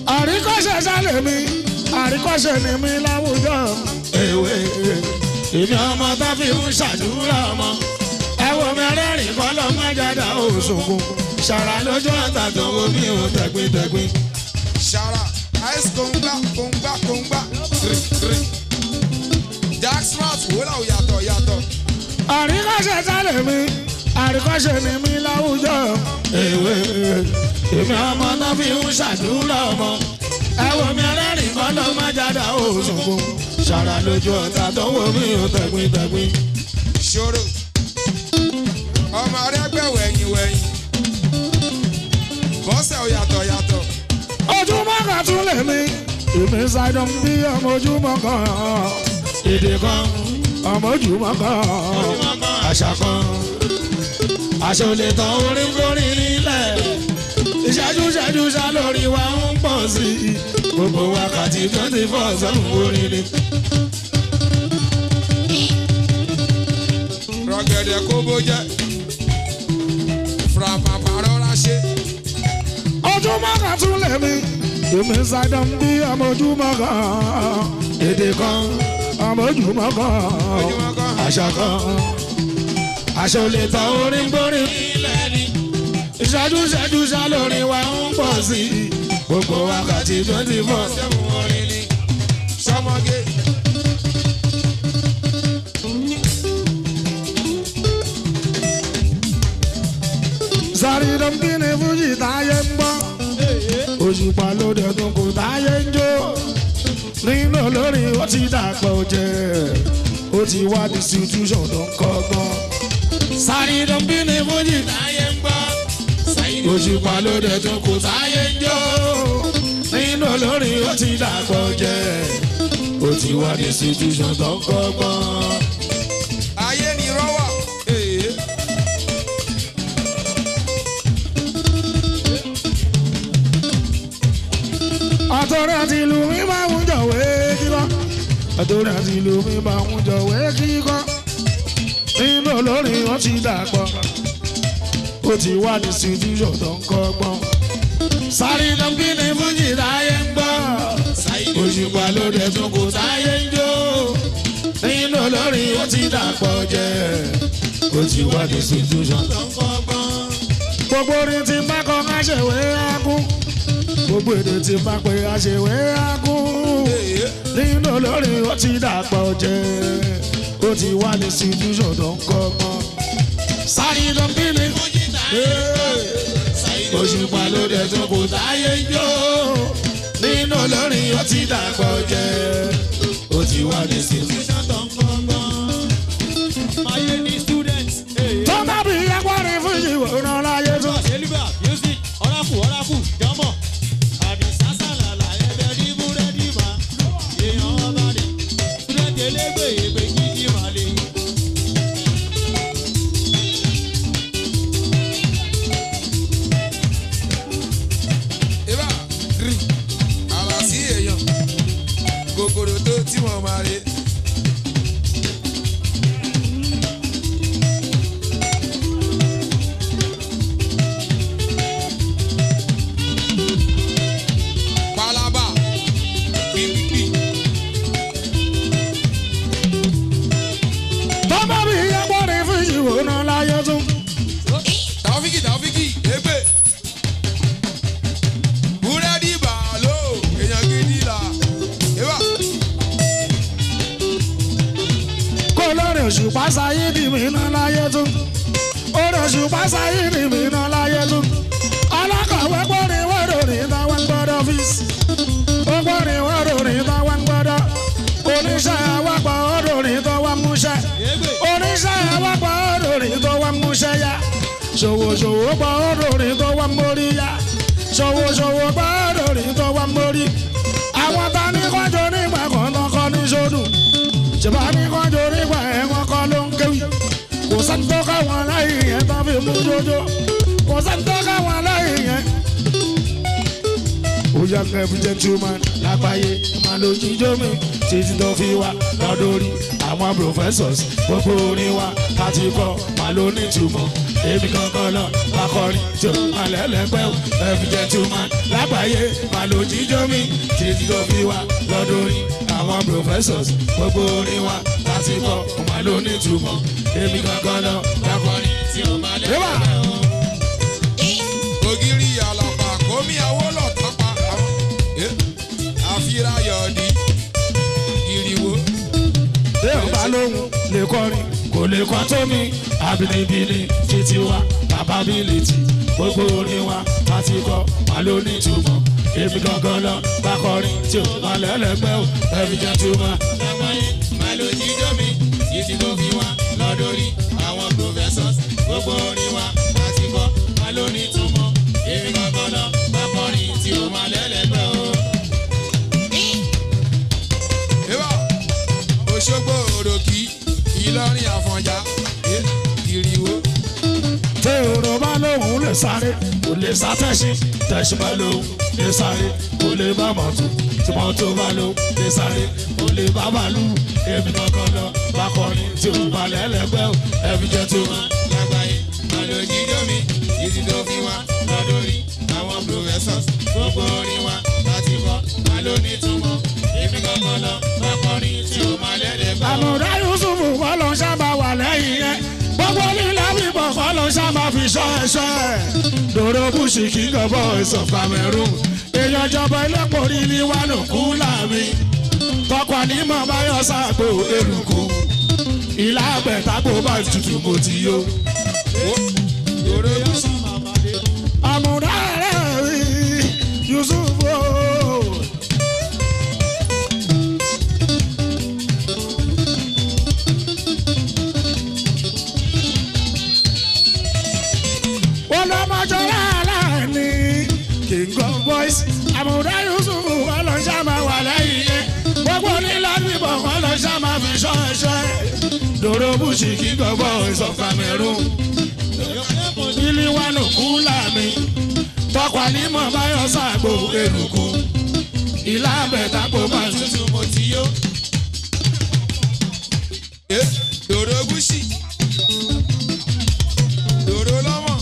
àríkọ́ṣe sálẹ̀ mi àríkọ́ṣe ni mi láwùjọ. èwe èmi ọmọ tó fi ń ṣàdúrà ọmọ ẹwọ mẹrẹẹrin kọ́ lọ́ má jáde òṣùnkùn ṣàrà lójú ọ̀tà tó wo mi ò tẹ̀gbìntẹ̀gbìn. Shara, ice kongba, kongba, kongba, tiri, tiri. Jack Smart, wúlò yàtọ̀ yàtọ̀. àríkọ́ṣe sálẹ̀ mi àríkọ́ṣe ni mi láwùjọ. èwe èmi ọmọ tó fi ń ṣàdúrà ọmọ ẹwọ mẹrẹẹrin kọ́ lọ́ má jáde òṣùnkùn ṣàrà lójú ọ̀tà tó wo mi ò tẹ̀gbìntẹ̀gbìn. Ṣòro, ọmọ rẹ gbẹ wẹ̀yìn wẹ̀yìn. Bọ́sẹ̀ ò yàtọ̀ yàtọ̀. ojúmọ́ kan tún lè mi èmi ṣàìdán bí ọmọ ojúmọ́ kan èdè kan ọmọ ojúmọ́ kan àṣà kan àṣà ò lè tán orí kórì nílẹ̀ ìṣẹ́jú ìṣẹ́jú ṣá lórí wa ń pọ̀ sí i gbogbo wákàtí twenty four seven orin ni. Rọ̀gẹ̀dẹ̀ kó bó jẹ́. Fúrapàpà rọra ṣe. ojúmọ́ kan tún lè mi èmi ṣàìdán bí ọmọ ojúmọ́ kan èdè kan ọmọ ojúmọ́ kan Ojúmọ́ kan. àṣà kan aṣọ lè ta orin borí ilẹ̀ ni ìṣẹ́jú ìṣẹ́jú ṣá lórí wa ń pọ̀ sí i gbogbo wákàtí twenty four Sẹ́wọ̀n orin ni. Sọmọge. sáré dọ́ńkì ní fújì táyé ń gbọ́ òṣùpá lóde tún kò táyé ń jó nínú olórin ó ti dàpọ̀ jẹ́ ó ti wá distribution tó ń kọ́gbọ́n sáré dọ́ńkì ní fújì táyé ń gbọ́ òṣùpá lóde tún kò táyé ń jó nínú olórin ó ti dàpọ̀ jẹ́ ó ti wá distribution tó ń kọ́gbọ́n. Ayé ni rọ́wà. Ee. àtọ̀rẹ́ àti ìlú mi máa ń jọ̀wé kíkọ́ àtọ̀rẹ́ àti ìlú mi máa ń jọ̀wé kíkọ́ nínú olórin wọn ti dàpọ̀ ó ti wá ní situation tó ń kọ́gbọ́n sáré dọ́bí ní fújì táyé ń gbọ́ òṣùpá lóde tó kò táyé ń jó nínú olórin wọn ti dàpọ̀ jẹ́ ó ti wá ní situation tó ń kọ́gbọ́n gbogbo orin tí bá kọ́ ká ṣèwé ágún gbogbo èdè tí bá pé àṣewé ágún Ee. nínú olórin ó ti dàpọ̀ jẹ́ ó ti wá ní situation tó ń kọ́gbọ́n. sáré ló ń bí ní òṣùpá lóde tó kò táyé ń jó nínú olórin ó ti dàpọ̀ jẹ́ ó ti wá ní situation tó ń kọ́gbọ́n. Ayé ní students. tó bá bí agbárin fún ìwòran láyé tó. Ṣèlúbà music ọ̀ráfù ọ̀ráfù jọmọ̀. Àdìsá sàlàlà ẹbẹ̀ ní búrẹ́dì mà. Èèyàn ọba ni student elégbè ègbè gidi mà lè. Ibà rí àlà sí èèyàn kòkòrò tó tí wọ́n máa rí. Palaba gbìgbìgbì tó bá bí agbárin fún ìwòran láyé tó. Tàófíkì Tàófíkì égbè. Búrẹ́dì bàálò èèyàn gidi là. Ibà kó lórí òṣùpá sáyé di mìíràn láyé tún orí òṣùpá sáyé di mìíràn láyé tún alákọ̀wé gbọ́rin wọ́rọ̀ ní táwọn ń gbọ́dọ̀ ọ́fíìsì ó gbọ́rin wọ́rọ̀ ní táwọn ń gbọ́dọ̀ oníṣẹ́ awápọ̀ ọ̀rọ̀ ní tó wá múṣẹ́ oníṣẹ́ awápọ̀ ọ̀rọ̀ ní tó wá múṣẹ́ yá ṣòwòṣòwò pọ̀ ọ̀rọ̀ ní tó wá mórí yá ṣòwòṣòwò pọ̀ ọ̀rọ̀ ní tó wá mórí àwọn ta ní kọjọ nígbà kan lọkọ ní sódù ṣèbá ní kọjọ nígbà ẹ̀ wọ́n kọ́ ló ń kéwì kò sẹ́ńtọ́ káwọn láyé yẹn tó fi mú jójó kò sẹ́ńtọ́ káwọn láyé yẹn. ó yà kẹ́bí gentleman lágbàáyé máa lo jíjó mi títí tó fi wá lọ́dọ̀rí àwọn professors gbogbo orin wa láti kọ́ máa lo nítumọ̀ èmi kankan náà akọrin tí o máa lẹ́lẹ́gbẹ́ o ẹ̀fí gentleman lágbàáyé máa lo jíjó mi títí tó fi wá lọ́dún rí àwọn professors gbogbo orin wa láti kọ́ ọmọ ló ní ìtumọ̀ èmi gangan lọ lákọrin tí ó máa lẹ́wà. ògiri àlàpà kómi àwòlọ̀ tápá àwọn àfírà yọ̀ọ̀dì ìrìwò. bí ó bá lóhùn lè kọrin kò lè kọ́ tó mi àbínibíni títí wa bàbá bílítì gbogbo orin wa láti kọ́ wà ló ní ìtumọ̀ èmi gangan lọ bá kọrin tí ó máa lẹ́lẹ́gbẹ́ ò ẹ̀mí jẹ́ túmọ̀. lágbàáyé máa lo jíjó mi títí tó fi wá lọ́dún rí àwọn professors gbogbo orin wa láti kọ́ máa ló ní túmọ̀ èmi kankan lọ bá kọrin tí ó máa lẹ́lẹ́gbẹ́ o. Eba Òṣogbo òròkì Ìlọrin Àfọ̀njá eh, ìrìwò. tí òrò bá lóhùn lè sáré kò lè sá tẹ̀sí tẹ̀sí bá lóhùn lè sáré kò lè bá mọ̀tò tí mọ̀tò bá lóhùn lè sáré kò lè bá bàálù èmi kankan lọ bá kọrin tí ó bá lẹ́lẹ́gbẹ́ ò ẹ̀mí jẹ́ túmọ̀. lágbàáyé máa lo jíjó mi títí tó fi wá lọ́dún rí àwọn professors gbogbo orin wa láti kọ́ máa ló ní túmọ̀ èmi kankan lọ bá kọrin tí ó máa lẹ́lẹ́gbẹ́ o. àmọ̀dá yusufu kọ́ ló ń sábà wà lẹ́yìn yẹn gbogbo lílẹ̀ bíbọ̀ kọ́ ló ń sábà fi ṣọ́ ẹ̀ṣọ́ ẹ̀. dòrò bushi king of boys of cameroon èèyàn jọba ẹlẹ́pọ̀ rí ní wánú kú láàmì tọkọ ànímọ̀ báyọ̀ sáàgbó eruku ìlà àgbẹ̀tàgbò bá tutù mo ti yó. Dòrò Gúúsù àmọ̀dá rẹ̀ rí yusufu ooo. wọ́n lọ mọ́jọ́ láàlàní king of boys àmúdá yusuf ọlọ́ṣà máa wà lẹ́yìn yẹn gbogbo nílá níbọ̀ ọlọ́ṣà máa fi ṣọ́ ẹ̀ṣẹ́ dòrò bushi king of boys of cameroon ilé wa nù kú láàmì tọkọ ànímọ̀ báyọ̀ sàgbò eruku ìlà àbẹ̀tàgbò máa tutù mo ti yó. eh, Dòrò Gúúsì Dòrò lọ́mọ̀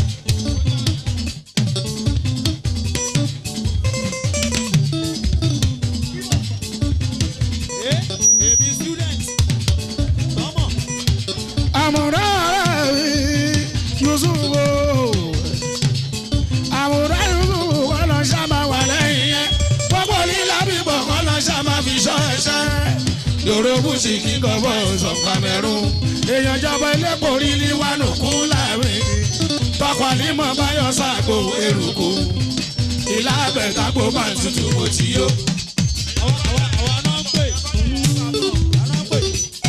èmi student tọmọ àmúdá rẹ̀ rí yusuf ooo àmúdá yusuf ọlọ́ṣà máa wà lẹ́yìn yẹn gbogbo lílá bíbọ̀ ọlọ́ṣà máa fi ṣọ́ ẹ̀ṣẹ́ dòrò bushi king of boys of cameroon èèyàn jọba ẹlẹ́pọ̀ rí ní wánú kú láàrin tọkọ ànímọ̀ báyọ̀ sàgbò eruku ìlà àbẹ̀tàgbò máa tutù mo ti yó. àwa àwa àwa náà ń pè àwa náà ń pè.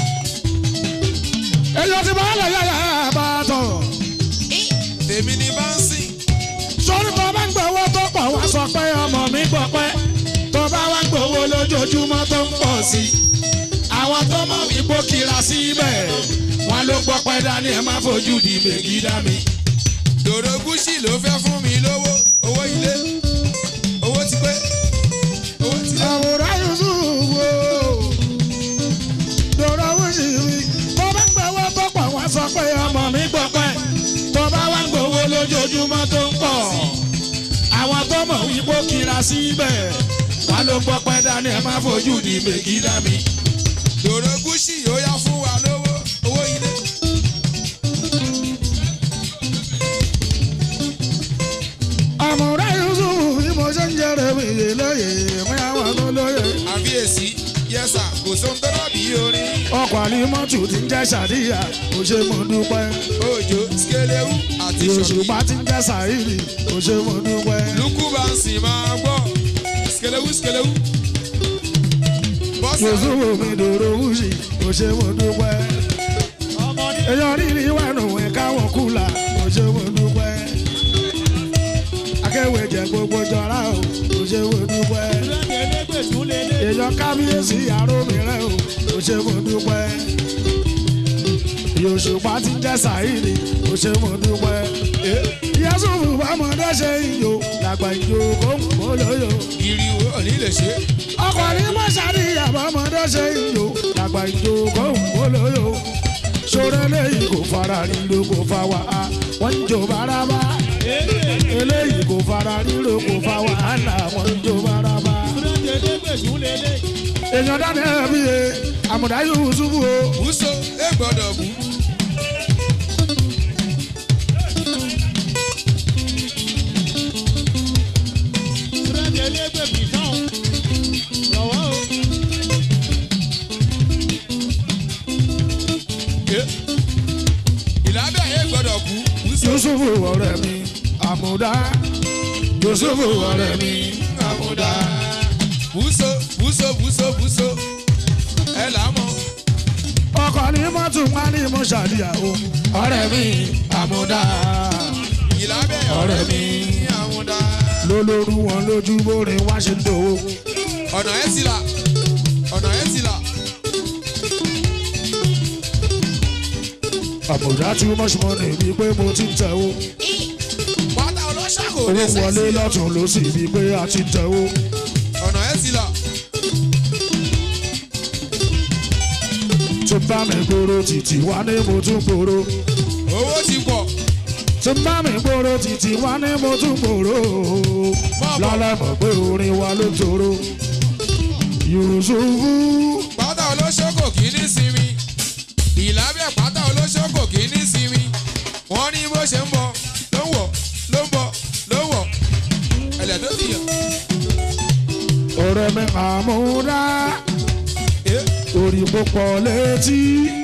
èèyàn ti máa lọ yàrá bá a tọ̀. tèmi ní báńsì sórí tó bá ń gbowó tó pọ̀ wá sọ pé ọmọ mi gbọ́ pẹ́ tó bá wá ń gbowó lójoojúmọ́ tó ń pọ̀ sí i àwọn tó mọ̀ mí bó kira síbẹ̀ wọn ló gbọ́ pẹ́ dání ẹ má fojú di mègì dá mi. Dòrò Gúúsì ló fẹ́ fún mi lówó owó ilé owó ti pé owó ti lé. àwòrán yusuf wo dòrò wúṣì mi tó bá ń gbowó tó pọ̀ wá sọ pé ọmọ mi gbọ́ pẹ́ tó bá wá ń gbowó lójoojúmọ́ tó ń pọ̀ àwọn tó mọ̀ mí bó kira síbẹ̀ wọn ló gbọ́ pẹ́ dání ẹ má fojú di mègì dá mi. Dòrò Gúúsì ó yá fún wa lówó owó ilé. àmọ̀rá yusuf bí mo ṣe ń jẹrẹ mi yé lóye mi àwọn tó lóye. àbíyèsí yẹsà kò sóhun tó dàbí orin ọkọ̀ àlímọ́tù ti ń jẹ́ sàdíyà kò ṣe mo dúpẹ́. òjò skelewu àti òṣùpá ṣọ̀kì. ti ń jẹ́ sàírì kò ṣe mo dúpẹ́. lukú bá ń sìn máa gbọ́ skelewu skelewu. bọ́sà yusuf mi dòrò wúṣì kò ṣe mo dúpẹ́. ọmọ ní èèyàn rírì wà nù ẹ̀ káwọn kùlà kò ṣe mo dúpẹ́. akéwì jẹ gbogbo jọra o kò ṣe mo dúpẹ́. student elégbè tún lé lé. èèyàn kábíyèsí àrò mìíràn o kò ṣe mo dúpẹ́. yòṣùpá ti jẹ́ sàírì kò ṣe mo dúpẹ́. yẹ́sùfù bámọ̀dé ṣe ìyó làgbà ìjó kó ń kó lóyò. ìrìwò òní lè ṣe. ọkùnrin mọ́ṣáárì àbámọ̀dé ṣe ìyó làgbà ìjó kó ń kó lóyò. sọ̀rọ̀ eléyìí kò fara ríro kò fa wàhálà wọ́n ń jò bárabá. eléyìí kò fara ríro kò fa wàhálà wọ́n ń jò bárabá. èèyàn dání ẹbí ye àmùdá yusufu o Bùsọ ẹ gbọ́dọ̀ bù. Súrẹ́dì elégbè mi tán. Lọ́wọ́ o. Ìlàbẹ̀ ẹ gbọ́dọ̀ bù. Bùsọ yusufu ọ̀rẹ́ mi àmùdá yusufu ọ̀rẹ́ mi àmúdá. Bùsọ bùsọ bùsọ bùsọ. Ẹ là mọ̀. ọkọ ní mọ́tò wá ní mo ṣàdíyà o ọ̀rẹ́ mi àmùdá Ìlàbẹ̀ ọ̀rẹ́ mi àmúdá. lólórí wọn lójú bóre wá ṣe ń dòwó Ọ̀nà ẹ̀ ti là. Ọ̀nà ẹ̀ ti là. àmùdá tí mo ṣe mọ́ ní ibi pé mo ti ń tẹ̀wó Pátá ọlọ́ṣà kò owó lè wọlé sẹ́sì. lọ́tún ló sì ibi pé a ti ń tẹ̀wó Ọ̀nà ẹ̀ ti là. tí bá mi gbòòrò títí wá ní mo tún gbòòrò Owó ti pọ̀. tí bá mi gbòòrò títí wá ní mo tún gbòòrò lọ́lá mọ̀ pé orin wa ló tòrò yusufu Pátá olóṣó kò kí ní sinmi. Ìlàbẹ̀ pátá olóṣó kò kí ní sinmi. Wọ́n ní bó ṣe ń bọ̀ ló ń wọ̀ ló ń bọ̀ ló ń wọ̀. Ẹ̀lẹ̀ tó ti yàn. ọ̀rẹ́ mi àmúdá Eh, orí púpọ̀ létí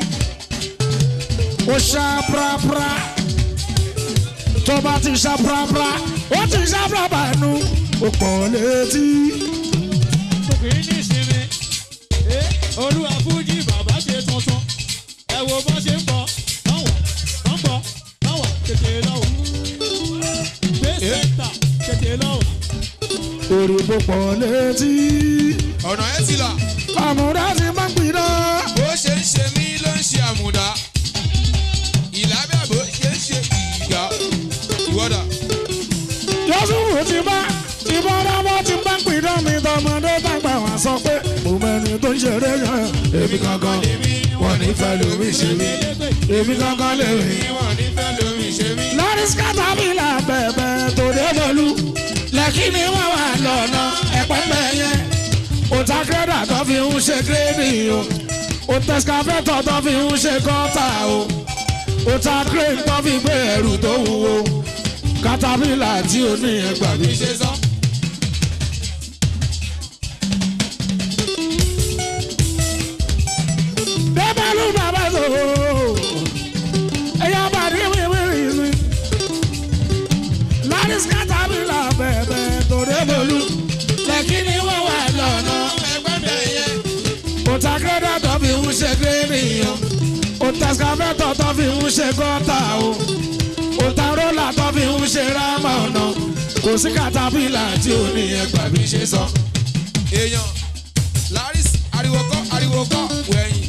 ó ṣá prapra tó bá ti ṣá prapra ó ti ṣá prapra ẹnu ó pọ̀ létí Kì í ní ìsinmi. Ẹ olúwa fújì bàbá ṣe tuntun. Ẹ wo bọ́ ṣe ń bọ̀. Lọ́wọ́ wọ́n bọ̀ lọ́wọ́ tètè lọ́wọ́. Gbé sẹ́ńtà tètè lọ́wọ́. orí púpọ̀ létí Ọ̀nà ẹ̀ ti là. àmúdá ti máa ń gbiná Bó ṣe ń ṣe mí ló ń ṣe àmùdá. Ìlàbẹ̀ bó ṣe ń ṣe ìgbà. Ìwọ́dà. yọ́sùfù ti bá ìbọn dábọ́ ti bá ń gbiná mi tọmọdé tàgbà wá sọ pé mo mẹ́ni tó ń ṣeré yẹn èmi gangan wọn ní fẹ́ lómi ṣe mí èmi gangan lèmi. Wọ́n ní fẹ́ lómi ṣe mí. lórí skátàbílà bẹ̀bẹ̀ tó dé bọ̀lú lẹ́kí ni wọ́n wà lọ́nà ẹ̀pẹ́ mẹ́yẹ. òtá kírẹ́dà tó fi ń ṣe gírèdì o òtẹ̀skáfẹ́tọ̀ tó fi ń ṣe gọ́tà o òtá kírèdì tó fi gbé ẹrù tó wúwo kátàbílà tí ó ní ẹgbàá mi. Bí ṣe sọ. débẹ̀lú bàbá tó ẹ̀yà bàdí wíwíwí mi. lórí skátàbílà bẹ̀bẹ̀ tó dé bọ̀lú lẹ́kí ni wọ́n wà lọ́nà Ẹgbẹ́ bẹ̀ yẹn. òtá kírẹ́dà tó fi ń ṣe gírèdì o òtẹ̀skáfẹ́tọ̀ tó fi ń ṣe gọ́tà o òtá rólà tó fi ń ṣe rámà ọ̀nà kò sí kátàbílà tí ó ní ẹgbàá mi ṣe sọ. Èèyàn. Laris ariwo kọ́ ariwo kọ́ wẹ̀yìn.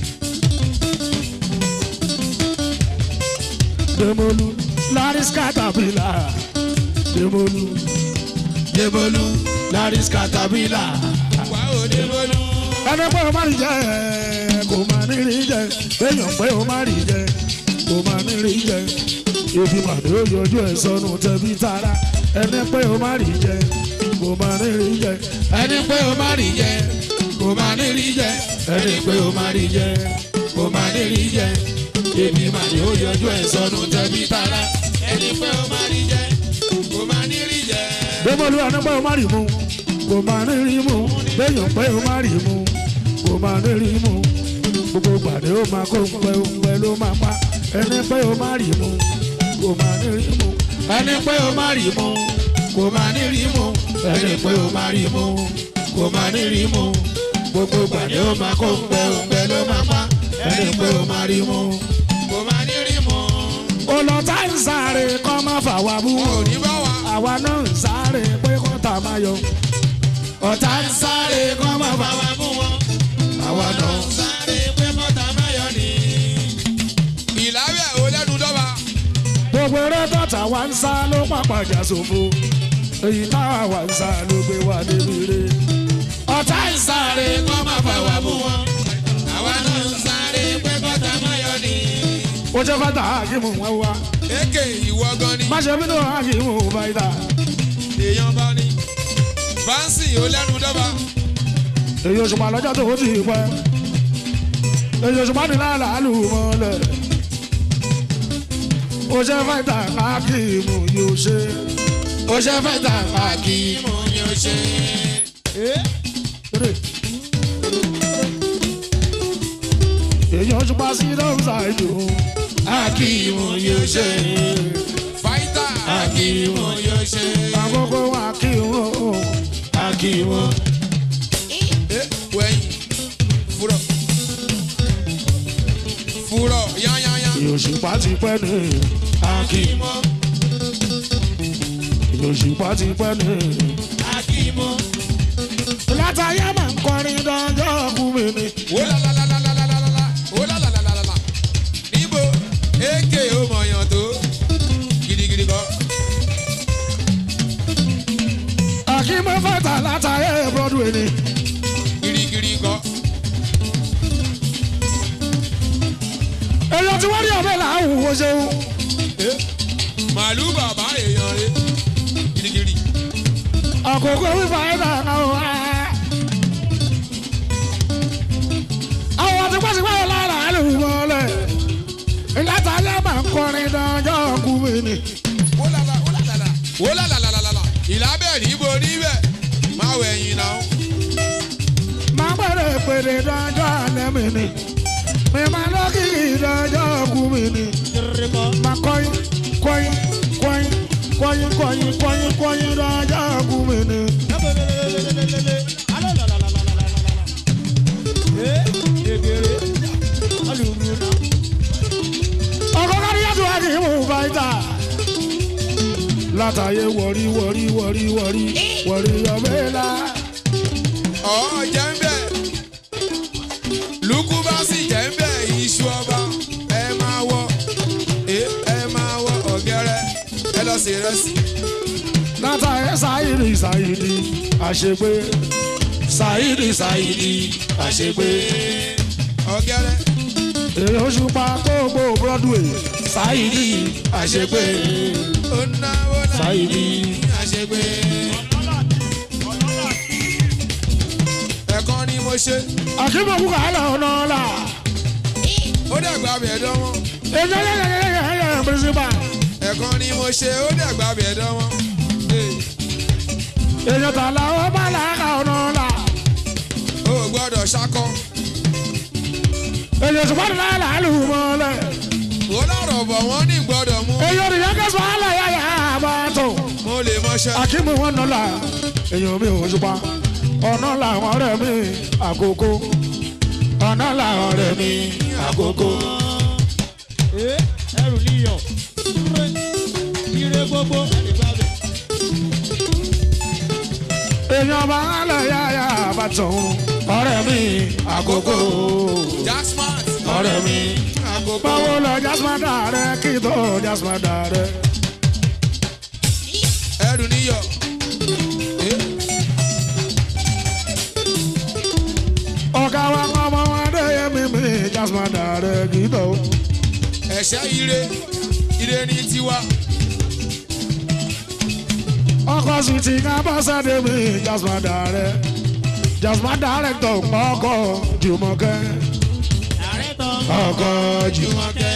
Demolu, Laris Caterpillar. Demolu, Demolu, Laris Caterpillar. Wà ó dé bọ́lú. Ẹni pé o má rí jẹ, kò má ní rí jẹ. Èèyàn pé o má rí jẹ, kò má ní rí jẹ. Ibi màdé ó yọjú ẹ̀ sọnù tẹ̀bí tara. Ẹni pé o má rí jẹ, kò má ní rí jẹ. Ẹni pé o má rí jẹ, kò má ní rí jẹ. Ẹni pé o má rí jẹ, kò má ní rí jẹ. Ibi màdé ó yọjú ẹ̀ sọnù tẹ̀bí tara. Ẹni pé o máa rí jẹ, kò máa ní rí jẹ. Débọ̀lú ẹni pé o má rí mu, kò má ní rí mu. Béèyàn pé o má rí mu, kò má ní rí mu. Gbogbo gbàdé ó máa kó pẹ́ o pẹ́ ló máa pa. Ẹni pé o má rí mu, kò má ní rí mu. Ẹni pé o má rí mu, kò má ní rí mu. Ẹni pé o má rí mu, kò má ní rí mu. Gbogbo gbàdé ó máa kó pẹ́ o pẹ́ ló máa pa. Ẹni pé o má rí mu. Kò máa ní rí mọ́. Olọ́tà ń sáré kọ́ máa fà wá bú. Wọn ò ní bá wa. Àwa náà ń sáré pé kọ́tà máa yọ. Ọ̀tá ń sáré kọ́ máa fà wá bú. fún wọn. Àwa náà ń Sáré pé mọ́tà máyọ̀ ni. Ìlàbẹ̀ ò lẹ́nu dọ́ba. gbogbo eré tọ́ta wa ń sá ló pàpàjà ṣòfò èyí táwa wa ń sá ló gbé wa débi re. ọ̀tá ń sáré kọ́ máa fà wá bú wọn. Àwa náà ń sáré pé mọ́tà máyọ̀ ni. ó jẹ́ fata hakimu wọn wá Èké ìwọ gan ni. má ṣe bínú hakimu báyìí Èèyàn bá ní. Báńsì ò lẹ́nu dọ́ba. èyí òṣùpá lọ́jọ́ tó ti pẹ́ èyí òṣùpá ní làálù mọ́lẹ̀ ó ṣe fẹ́ta káàkiri yóò ṣe ó ṣe fẹ́ta káàkiri. mo ní o ṣe. èyí òṣùpá sí lọ́sà ìlú Akíìmù yóò ṣe. Fáítà Akíìmù yóò ṣe. àkókò akíwọ̀n Akíìmù. Ẹ wẹ̀yìn fúrọ̀. Fúrọ̀ yányányá. èyí òṣùpá ti pẹ́ ní Akíìmù. èyí òṣùpá ti pẹ́ ní. Akíìmù. látàyé máa ń kọrin dánjọ́ ọkùnrin mi ni. Ó la la la la la la la la la. Ó la la la la la la. Níbo èké ó mọ̀yàn tó? Gidigidi kọ́. àkímọ́ fẹ́ta látàyé broadway ni. Girigiri kọ́. èyí tí wọ́n rí ọ̀bẹ làwọn wo ṣeun. Màálù bàbá èèyàn rẹ̀. Girigiri. àkókò wíwá ẹ̀dá náà wá. àwọn tí wọ́n ti wáyé lára àlùmọ́lẹ̀. látàyé máa ń kọrin dánjọ́ ọkùnrin mi ni. Ó la la ó la la la. Ó la la la la la la. Ìlábẹ̀ níbo níbẹ̀? Máa wẹ̀yìn náà. máa bẹ̀rẹ̀ pèrè dánjọ́ alẹ́ mi ni. mi máa lọ́kìkì dánjọ́ ọkùnrin mi ni. máa kọ́yìn kọ́yìn kọ́yìn kọ́yìn kọ́yìn kọ́yìn kọ́yìn dánjọ́ ọkùnrin mi ni. ọkọ̀ kárí yàtọ̀ wá kì í mú fáìtà. látàyè wọ̀rí wọ̀rí wọ̀rí wọ̀rí wọ̀rí ọ̀bẹ́là. Ọ̀ jẹ́ ń bẹ̀. Lukú bá sì jẹ́ ń bẹ̀ iṣu ọba. Ẹ máa wọ ẹ ẹ máa wọ ọ̀gẹ́rẹ́. Ẹ lọ sí ìrẹsì. látàyè sáyìdì sáyìdì àṣegbé sáyìdì sáyìdì àṣegbé. Ọ̀gẹ́rẹ́. èrè oṣù pa gbogbo broadway sáyìdì àṣegbé. Ó náwó náà Sáyìdì. àṣegbé. Ẹ̀kan ni mo ṣe. àkímọ̀kú kàálà ọ̀nà ọ̀la. Ó dàgbà bẹ̀ dánwọ́. èyí ẹ̀yẹ̀ principal. Ẹ̀kan ni mo ṣe. Ó dàgbà bẹ̀ dánwọ́. èyí tààlà ó bá làákà ọ̀nà ọ̀la. O ò gbọ́dọ̀ ṣakọ. èyí oṣù pàdé láyé làálù mọ́lẹ̀. Ó lọ́rọ̀ bọ̀ wọ́n ní gbọ́dọ̀ mú. èyí òrìyàn kẹsàn án àlàyé àyà àbátò. Mo lè mọṣẹ́. akímọ̀ wọn nọ́là èyàn mi ò ṣùpá ọ̀nà làwọn ọ̀rẹ́ mi àkókò ọ̀nà làwọn ọ̀rẹ́ mi àkókò. ẹrù níyàn ire gbogbo ẹnìgbàgbé. èyàn bá àlàyé àyà àbátò ọ̀rẹ́ mi àkókò Jacksmart. ọ̀rẹ́ mi. Àkókò. báwo lọ jásmádà rẹ kí tó jásmádà rẹ. ẹrù níyọ. ọ̀gá wa kọ́ ọmọ wọn dé yẹmi mi jásmádà rẹ kí tó. ẹ̀ṣẹ́ ire ire ní tiwa. ọkọ̀ sì ti ká bọ́sẹ̀dé mi jásmádà rẹ. jásmádà rẹ tó ọkọ̀ jùmọ̀kẹ́. ààrẹ tán ọkọ̀ jùmọ̀. jùmọ̀kẹ́.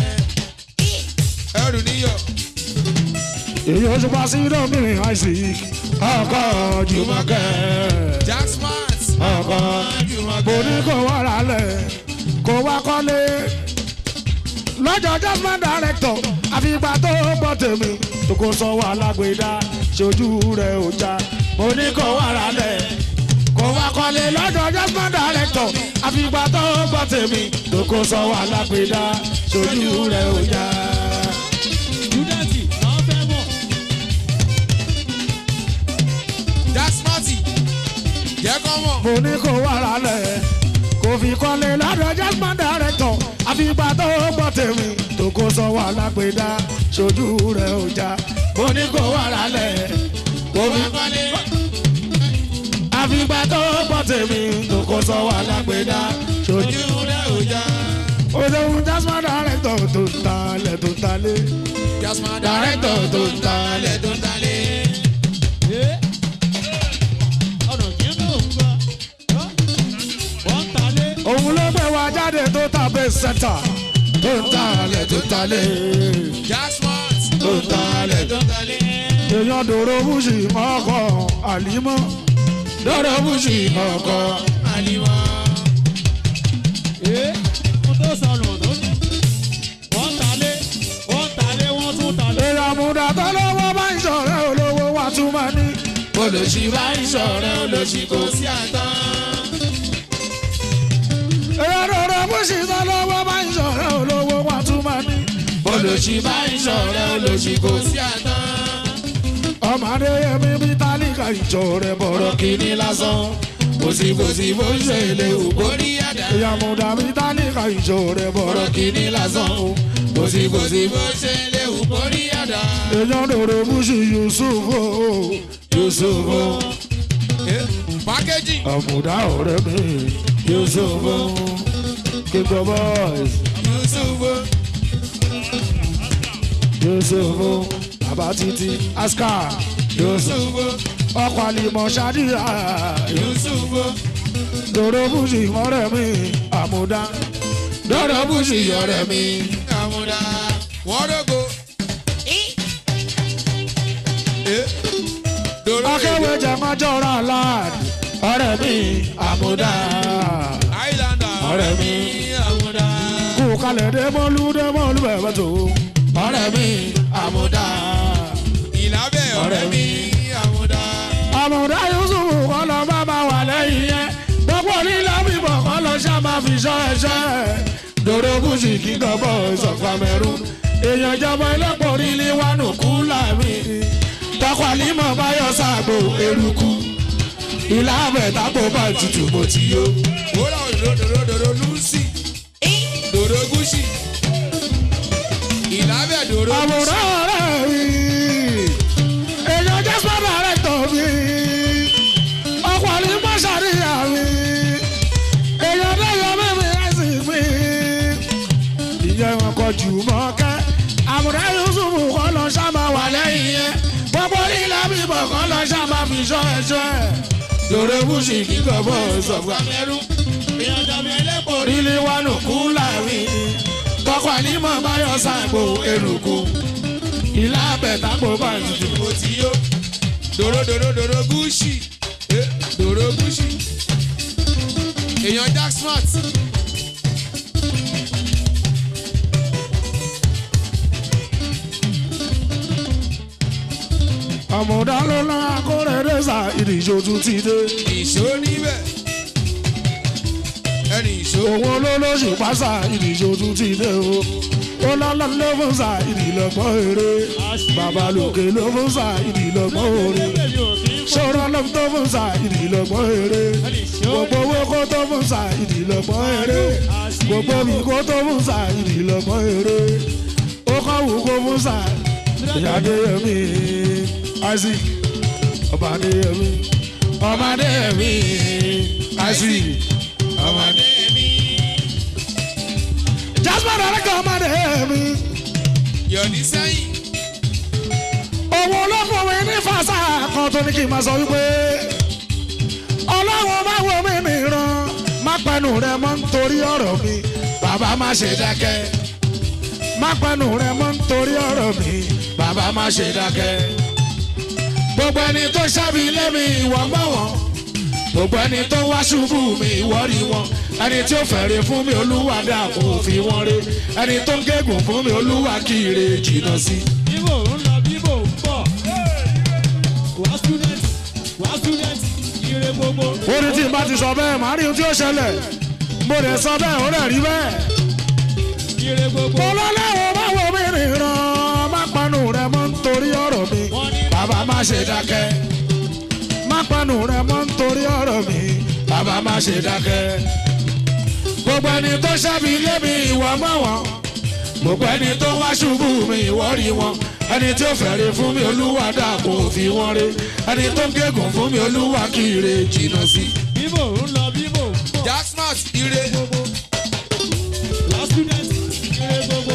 ẹrù níyọ. èyí oṣù pa sí lóbìnrin isaac ọkọ̀ jùmọ̀kẹ́. Jacksmart. ọkọ̀ mo ní kó wá ralẹ̀ kó wá kọ́lé. lọ́jọ́ jasmine director àfìgbà tó gbọ́ tèmi tó kó sọ́wọ́ alágbèédá ṣojú rẹ̀ ò já. mo ní kó wá ralẹ̀ kó wá kọ́lé. lọ́jọ́ jasmine director àfìgbà tó gbọ́ tèmi tó kó sọ́wọ́ alágbèédá ṣojú rẹ̀ ò já. júdẹ́ẹ̀tì náà fẹ́ mọ̀. Jacksmart. jẹ́ kọ́ mọ̀. mo ní kó wá ralẹ̀ kó fi kọ́lé lọ́dọ̀ jasmine director àfìgbà tó gbọ́ tèmi tó kó sọ́wọ́ alágbèédá ṣojú rẹ̀ ò já. mo ní kó wá ralẹ̀ kó fi kọ́lé. àfìgbà tó gbọ́ tèmi tó kó sọ́wọ́ alágbèédá ṣojú. ojú rẹ̀ ò já. òṣèlú jasmine director tó ń talẹ̀ tó ń talẹ̀ Jacksmart. director tó ń talẹ̀ tó ń talẹ̀. Ẹ́, ọ̀nà kí ló ń gbà? Ọ́, center tó ń talẹ̀ tó talẹ̀ jasmart tó ń talẹ̀ tó talẹ̀. èèyàn dòrò bùsì ọkọ̀ àlímọ́ dòrò bùsì ọkọ̀ àlìmọ́. ee mo tó sọnù tó ní. wọ́n talé wọ́n talé wọ́n tún talé. èèyàn múdà tó lọ́wọ́ bá ń sọ̀rọ̀ olówó wa tún máa ní. olùsí bá ń sọ̀rọ̀ olùsí kò sí àtàn. èèyàn dòrò bùsì tó lọ́wọ́ bá ń sọ̀rọ̀ olówó wa tún máa ní. olùsí bá ń sọ̀rọ̀ olùsí kò sí àtàn. ọmọdé yẹmi bí tálíkà ìjọ rẹ̀ bọ̀rọ̀ kìíní lásán. kòsìkòsì bó ń ṣe lè wò borí àdá. èèyàn múdà bí tálíkà ìjọ rẹ̀ bọ̀rọ̀ kìíní lásán. kòsìkòsì bó ń ṣe lè wò borí àdá. èèyàn dòrò bùsì yusuf o yusuf o. packaging àmùdá ọ̀rẹ́ mi yusuf o. kíkọ boys yusufu yusuf o. bàbá títí askar yusuf yusufu ọkọ̀ àlìmọ̀ ṣáàdìyà yusufu dòrò bùsì ọ̀rẹ́ mi àmùdá dòrò bùsì ọ̀rẹ́ mi. àmúdá wọ́n rògbò. Eh, dòrò akéwé jẹmọjọra láàd ọ̀rẹ́ mi àmúdá islander ọ̀rẹ́ mi àmúdá kú kalẹ̀ dẹ́mọ́lú dẹ́mọ́lú bẹ̀rẹ̀ tó ọ̀rẹ́ mi àmúdá ìlàbẹ̀ ọ̀rẹ́ mi àmúdá àmúdá yusuf kọ́ lọ bá máa wà lẹ́yìn yẹn gbogbo nílò bíbọ̀ kọ́ lọ ṣá máa fi ṣọ́ ẹṣẹ́ dòdò bùsì kíkọ́ bọ̀ ìsọ̀fà mẹ́rù èèyàn ìjọba ẹlẹ́pọ̀ orílẹ̀ wà nù kú láàmì tọkọ̀límọ̀ báyọ̀ sàgbò eruku ìlà àbẹ̀tàpọ̀ bá tutù mo ti yó. wúrà òdòdòdòdò lucy dòdò gúúsì ìlàbẹ̀ dòdò gúúsì àwòrán ọ̀rẹ́ mi èèyàn jẹ́ sọ́dọ̀ rẹ̀ tọ̀ mí ọkọ̀ ní mọ́ṣáríyà mi èèyàn lẹ́yọ̀ mímí ẹ̀sìn mi ìyẹn wọn kọ jù mọ́ kẹ́ àwòrán yusuf kọ́ lọ sábà wà lẹ́yìn yẹn gbogbo nílẹ̀ bíbọ̀ kọ́ lọ sábà fi ṣọ́ ẹ̀ṣọ́ ẹ̀ lórí bùsì kíkọ́ bọ́ sọ̀fà mẹ́rù ìyànjọ́mi ẹlẹ́pọ̀ rí. orílẹ̀ wa nù kú láàrin tọkọ ànímọ̀ báyọ̀ sàgbò eruku ìlà àbẹ̀tàgbò bá tutù. mo ti yó dòdò dòdò dòdò gúúsì Eh, dòdò gúúsì èèyàn jack smart àmọ̀dá ló ná akórèrè sà ìdíjọ tún ti dé. ìṣó níbẹ̀ ẹni ìṣó òun olólóṣù pásà ìdíjọ tún ti dé o. ó lọ́lọ́ ló fún sà ìdílọ́gbọ́n eré. bàbá lòkè ló fún sà ìdílọ́gbọ́n eré. ṣòro ló tó fún sà ìdílọ́gbọ́n eré. gbogbo owó kó tó fún sà ìdílọ́gbọ́n eré. gbogbo mi kó tó fún sà ìdílọ́gbọ́n eré. ó kọ́ wù kó fún sà ìyáde mi isaac ọbàdé mi ọmọdé mi isaac ọmọdé mi. jasper alaka ọmọdé mi yọ̀ní sẹ́yìn òun olókùnrin ní fàṣà kan tó ní kí n máa sọ wípé ọlọ́run má wo mi nìran má pẹnu rẹ mọ́ nítorí ọ̀rọ̀ mi bàbá má ṣe dákẹ́ má pẹnu rẹ mọ́ nítorí ọ̀rọ̀ mi bàbá má ṣe dákẹ́ gbogbo ẹni tó ṣàbí lẹ́mi ìwọ mọ́ wọn gbogbo ẹni tó wá ṣubú mi ìwọ rí wọn ẹni tí ó fẹ̀rẹ̀ fún mi olúwa dàkún òfin wọn ré ẹni tó ń gégùn fún mi olúwa kiri jìnnà sí. bíbò ń lọ bíbò ń bọ̀. wá student wá student ire gbogbo. orí tí n bá ti sọ bẹ́ẹ̀ màá rí ohun tí ó ṣẹlẹ̀ mo lè sọ bẹ́ẹ̀ ó rẹ̀ rí bẹ́ẹ̀. ire gbogbo. mo lọ́lọ́wọ́ bá wo mi rìnrán má panu rẹ mọ́ nítorí ọ̀rọ̀ mi wọ́n ní bàbá má ṣe dákẹ́ má panu rẹ mọ́ nítorí ọ̀rọ̀ mi bàbá má ṣe dákẹ́ gbogbo ẹni tó ṣàbí lé mi ìwọ mọ́ wọn gbogbo ẹni tó wá ṣubú mi ìwọ rí wọn ẹni tí ó fẹ̀rẹ̀ fún mi olúwa dàpọ̀ òfin wọn rí ẹni tó ń gégùn fún mi olúwa kiri jìnnà sí. bíbò ń lọ bíbò ń bọ̀. jack smart ire gbogbo. wá student ire gbogbo.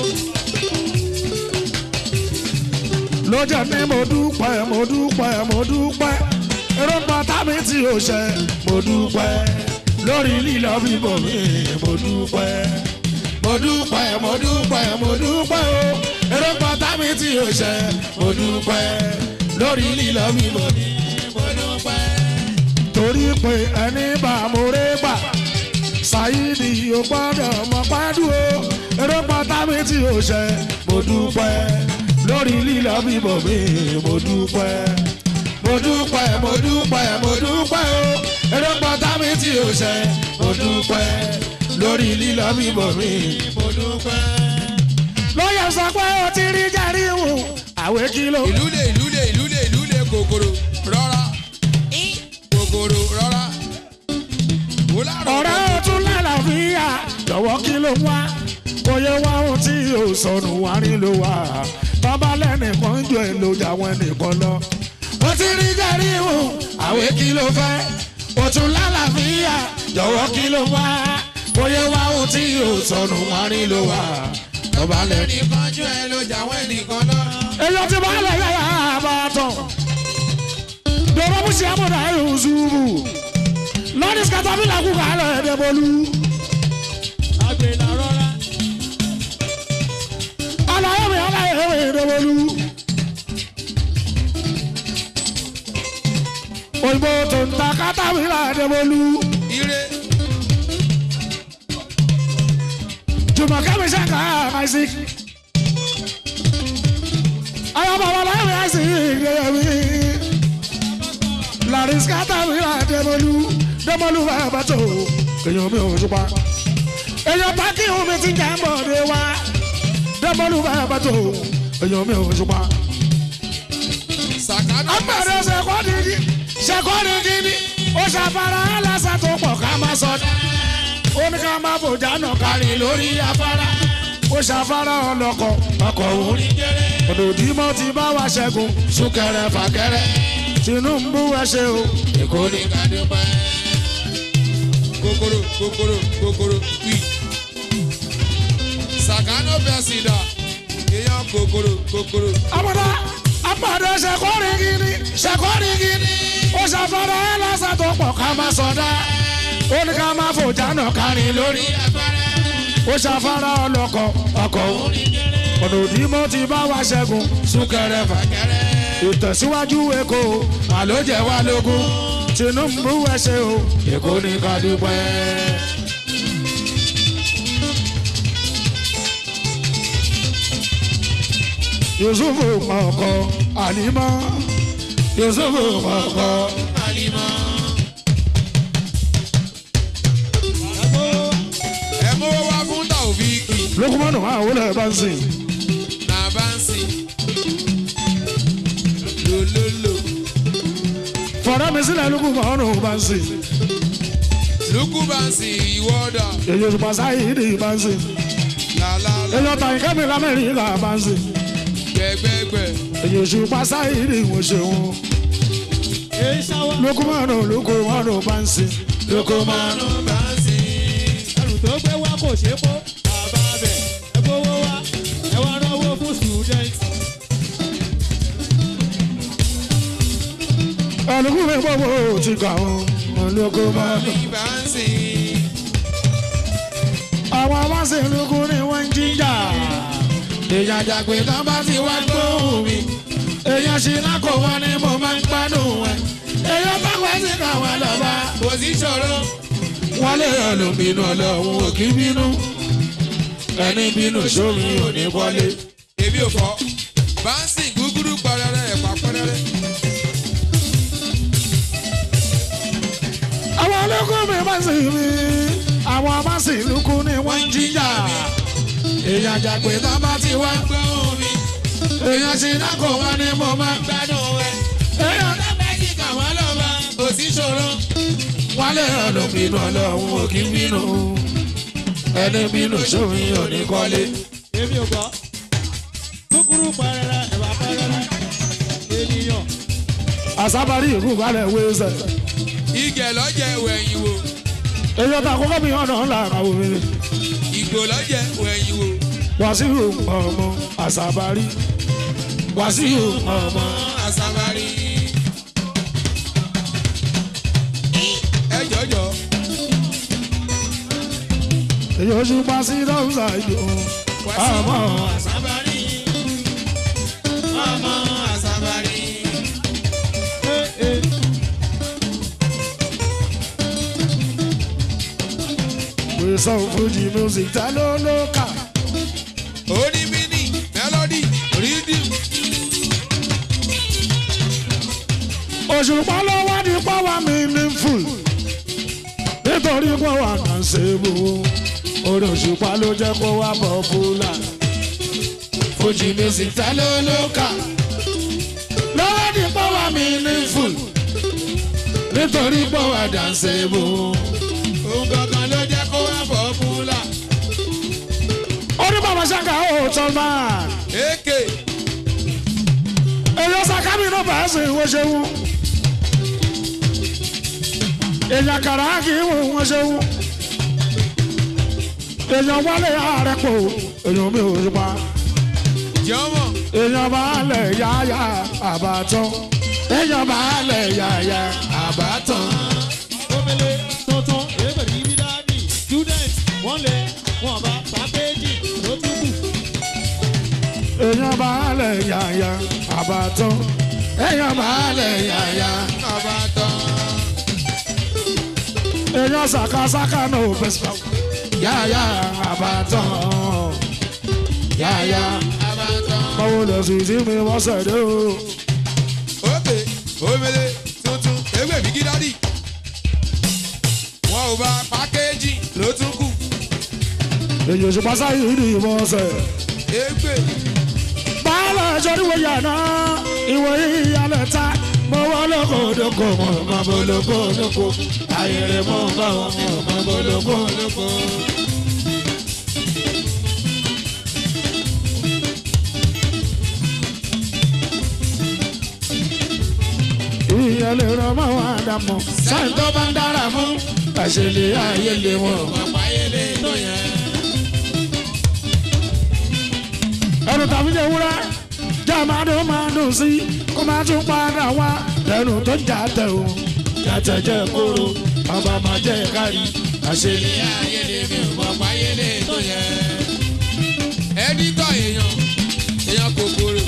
lọ́jà ní mo dúpẹ́ mo dúpẹ́ mo dúpẹ́ èròǹgbà tábí tí o ṣe mo dúpẹ́ lórí lílọ bíbọ̀ mi mo dúpẹ́ mo dúpẹ́ mo dúpẹ́ mo dúpẹ́ o èrò pátá mi tí o ṣe mo dúpẹ́ lórí lílọ mi mo ní mo dúpẹ́. torí pé ẹni bá mo ré gbà ṣáyídì ò gbọ́dọ̀ mọ pádùn o èrò pátá mi tí o ṣe mo dúpẹ́ lórí lílọ mi mo mi mo dúpẹ́ mo dúpẹ́ mo dúpẹ́ mo dúpẹ́ o èrò pátá mi tí o ṣe mo dúpẹ́ lórí lílọ mi mo mi mo dúpẹ́. lọ́yọ̀ sọ pé o ti rí jẹ́rí wù àwẹ̀ kìló. ìlú lè ìlú lè ìlú lè ìlú lè kòkòrò rọra kòkòrò rọra. Wò láàrọ̀ ọ̀rẹ́ o tún lálàáfíà lọ́wọ́ kí ló wá bóyá wá ohun tí o sọnù wá rí ló wà bàbá lẹ́nìkan jọ ẹ̀ ló jà wọn nìkan lọ. o ti rí jẹ́rí wù àwẹ̀ kí ló fẹ́ o tún lálàáfíà lọ́wọ́ kí ló wá bóyá wá ohun tí o sọnù wá rí ló wà bàbá lẹ́nìkan. ẹnìkan jù ẹ ló jà wọ́n ẹnìkan lọ. èyí ti bá lẹ̀ yára bá tán. dọ̀rọ̀ bó ṣe àmọ̀dá ẹ̀rù ṣubú. lọ́dí skatapila kú ká lọ ẹ̀dẹ̀ bọ́lú. àgbèlà rọra. alayọ̀ mi alayọ̀ mi ẹ̀dẹ̀ bọ́lú. òyìnbó tó ń ta katapila ẹ̀dẹ̀ bọ́lú. ire jùmọ̀kẹ́ mi ṣe ká àmàṣí. ayọ̀ bàbá láyọ̀ mi àṣì ìgbéyàwó mi. Laris katapila ẹ̀dẹ̀ bọ́lú. dẹ́mọ́lú bàbá tó èèyàn mi ò ṣùpá. èèyàn pákí omi ti jà ń bọ̀ dé wá. dẹ́mọ́lú bàbá tó èèyàn mi ò ṣùpá. sàkánù agbára ṣẹkọ́ni kí ṣẹkọ́ni kí ni ó ṣàfara aláṣà tó pọ̀ ká má sọdá. ó ní ká má bòjá náà kárí lórí afárá. ó ṣàfara ọlọ́kọ̀ ọkọ̀ orí. ọ̀dọ̀ òdìmọ̀ ti bá wa ṣẹ́gun súnkẹrẹ fàkẹrẹ. Tinubu ẹ ṣe o èkó ní kàdúpẹ́. kòkòrò kòkòrò kòkòrò wí. sàkánù pẹ̀sìdà èèyàn kòkòrò kòkòrò. àbúrò àpàdé ṣẹkọ́ni kí ni ṣẹkọ́ni kí ni ó ṣàfara aláṣà tó pọ̀ ká má sọdá. ó ní ká má fòjá náà kárí lórí ó ṣàfara ọlọ́kọ̀ ọkọ̀ orí. ọ̀nà òdìmọ̀ ti bá wa ṣẹ́gun súnkẹrẹ fàkẹrẹ. ìtẹ̀síwájú èkó àlójẹ wa lógún Tinubu ẹ ṣe o èkó ní ká dúpẹ́. Yusufu ọkọ Àlímọ́ Yusufu ọkọ àlìmọ́. ẹ mówó wá fún taofiki Lukumanu máa wọlé bá ń sìn. na bansi. lololo Fọ̀dá mi sílẹ̀ Lukumanu bá ń sìn. lukú bansi ìwọ́dà Èyí òṣùpá sáyìí bá ń sìn. làlàlà Èyí ọ̀tà ìkẹ́mi lamẹ́ríkà bá ń sìn. gbẹgbẹgbẹ Èyí òṣùpá sáyìí wọ́n ṣe wọn. èyí sáwọ́. Lukumanu Lukumanu bá ń sìn. Lukumanu. bansi. ẹrù tó gbé wá kò ṣeé kó. bàbá bẹ̀ ẹ gbowó wá ẹ wá náwó fún student. Ẹlùkún mi gbogbo ti kà ó. Lukumanu. bansi. Àwọn amásìlúkú ni wọ́n ń jíjà. Èèyàn jàgbé tán bá ti wá gbóhùn mi. Èèyàn ṣìnà kò wọ́n ni mo máa ń gbádùn ẹ̀. Èèyàn bá pẹ́ sí káwọn lọ́ba. kò sí ṣòro. Wọ́n lè yàn ló bínú ọlọ́run ò kí bínú. Ẹni bínú sómi ò ní wọlé. èmi ò fọ́ bansi gúgúrú pẹrẹrẹ ẹ̀pà pẹrẹrẹ. Àwọn ológun mi máa ń sìn mí. Àwọn amásìlúkú ni wọ́n ń jíjà. Èèyàn jàgbé tán bá ti wá gbóhùn mi. Èèyàn ṣìnà kò wọ́n ni mo máa ń gbádùn ẹ. Èèyàn lábẹ́jì kàwọn lọ́ba kò sí ṣòro. wọ́n lè yàn ló bínú ọlọ́run ò kí bínú. Ẹni bínú sómi ò ní kọ́lé. èmi ò gbọ́. kúkúrú pẹrẹrẹ ẹ̀wà pẹrẹrẹ. ènìyàn. àsábàrí ìlú balẹ̀ wéṣẹ̀. igẹ̀ lọ́jẹ̀ wẹ̀yìn wò. èyí ọ̀tá àkọ́kọ́ mi ọ̀nà ńlá àwọn mi. ìgbò lọ́jẹ̀ wẹ̀yìn wò. wàsíù ọmọ àsábàrí. wàsíù ọmọ. àsàmárì. ẹ jọjọ èyí oṣù pa sí dọ́wùsà ìdò ọmọ àsábàrí ọmọ àsábàrí. gbèsè fújì music ta ló ló kà onímìnì mélòdì rídìm òṣùpá ló wá ní pọ́wá meaningful nítorí pọ́wá náà ṣe bò orí òṣùpá ló jẹ́ kó wá popular fújì music ta ló ló kà lọ́wọ́ ní pọ́wá meaningful nítorí pọ́wá náà ṣe bò. òun gangan ló jẹ́ kó wá pọ́pùlà. orí bàbá ṣáka ó tọ́ máa. èké èèyàn sàkámì náà bá ṣe ìwé ṣeun èèyàn kàrà kì í wò wọ́n ṣeun èèyàn wálé ààrẹ pò èèyàn mi ò pa jọmọ èèyàn bá lẹ̀ yáyà àbátọ́ èèyàn bá lẹ̀ yáyà àbátọ́ Omele tuntun èébèrè ibi dáàdì student wọ́n lé wọn bá pàkéjì ló tún kù. èèyàn bá lẹ̀ yáyà àbátọ́ èèyàn bá lẹ̀ yáyà ọba tán èèyàn sàkásàkà náà ò fẹ́ sọ yáyà àbátọ́ yáyà. ọba tán. báwo lè sì sí mi wọ́n ṣẹ̀dẹ̀ o. òkè omele tuntun ewé mi gídádì wọn ò bá pákéjì ló tún kù èyí oṣù pásá yìí ni ìbọn ṣẹ̀. égbè báàlà ẹjọ́ níwò yàrá ìwò ìyàlẹ̀ ta mo wọ́n lóko lóko mo mọ bó lóko lóko ayẹyẹ mo bá wọn mi ò mọ bó lóko lóko. ìyẹn lè ràn mọ́ wọn àdàmọ́ sáyẹn tó bá ń dára fún àṣẹlẹ̀ ayé lè wọ́n. Pàpáyélé tó yẹn. ẹnu tàbí jẹ wúrẹ́ jẹ́ máa dùn máa dùn sí kó máa tún padà wá lẹ́nu tó jà tẹ̀ o jàtẹ̀ jẹ́ kóró ọba máa jẹ́ kárí àṣẹlẹ̀. Ayélé mi ò pàpáyélé tó yẹn. ẹdítọ̀ èèyàn èèyàn kòkòrò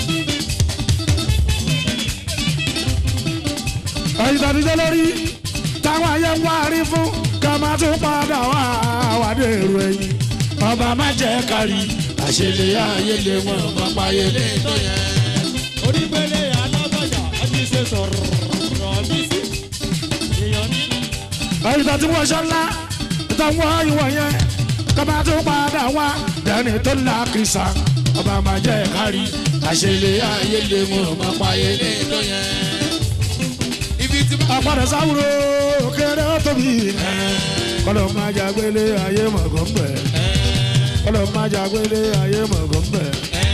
ẹ̀yin tàbí jẹ́ lórí táwọn ayé ń wá rí fún ká máa tún padà wá wádé èrò ẹ̀yìn ọba máa jẹ́ kárí àṣẹlẹ̀ ayé lè wọ́n ọba páyélé. tó yẹn. Onígbélé alágbàjà ọtí ṣe sọ̀rọ̀ bí sí. Èèyàn ní. ẹ̀yin tàbí wọ́n ṣe ńlá táwọn ìwọ̀ yẹn ká máa tún padà wá dẹ́ni tó lákìsà ọba máa jẹ́ kárí àṣẹlẹ̀ ayé lè wọ́n ọba páyélé. tó yẹn ibi tí bá àpàdé sáwúrò kéré ó tóbi kọlọ máa jàgbélé ayé mọ̀gàn bẹ̀ kọlọ máa jàgbélé ayé mọ̀gàn bẹ̀.